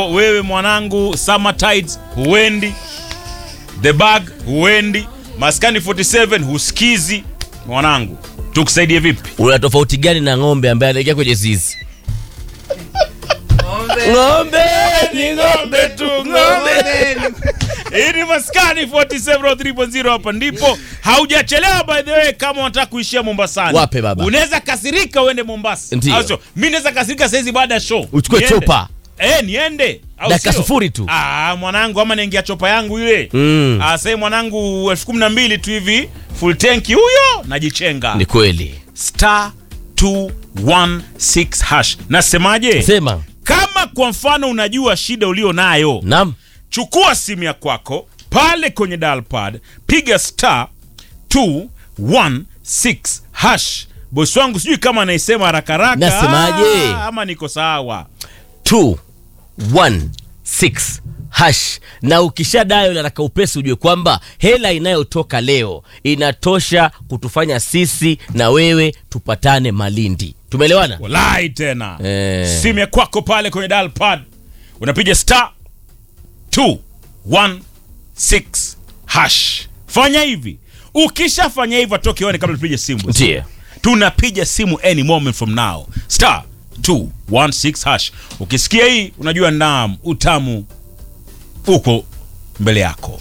wewe mwanangu, summer tides huendi, the bag huendi, maskani 47 husikizi. Mwanangu, tukusaidie vipi? una tofauti gani na ng'ombe ambaye anaingia kwenye zizi ng'ombe ni ng'ombe tu ng'ombe Hii ni maskani 47 hapa ndipo. Haujachelewa by the way, kama unataka kuishia Mombasani. Wape baba. Unaweza kasirika uende Mombasa. Ndio. Au sio? Mimi naweza kasirika saizi baada ya show. Uchukue Niende. chopa. Eh, niende. Au Dakika sio? sufuri tu. Ah, mwanangu ama naingia chopa yangu ile. Mm. Ah, sasa mwanangu elfu kumi na mbili tu hivi full tanki huyo najichenga. ni kweli Star 216 hash. Nasemaje? sema Kama kwa mfano unajua shida ulio nayo nam chukua simu ya kwako pale kwenye dial pad piga star 216 hash bosi wangu sijui kama anaisema haraka haraka Nasemaje? Ah, ama niko sawa 216 hash na ukisha dayo nataka upesi ujue kwamba hela inayotoka leo inatosha kutufanya sisi na wewe tupatane malindi tumeelewana walai tena Eh. simu ya kwako pale kwenye dial pad unapiga star 216 hash fanya hivi ukishafanya hivyo atoke one kabla tupige simu ndiyo tunapiga simu any moment from now star 216 hash ukisikia hii unajua naam utamu uko mbele yako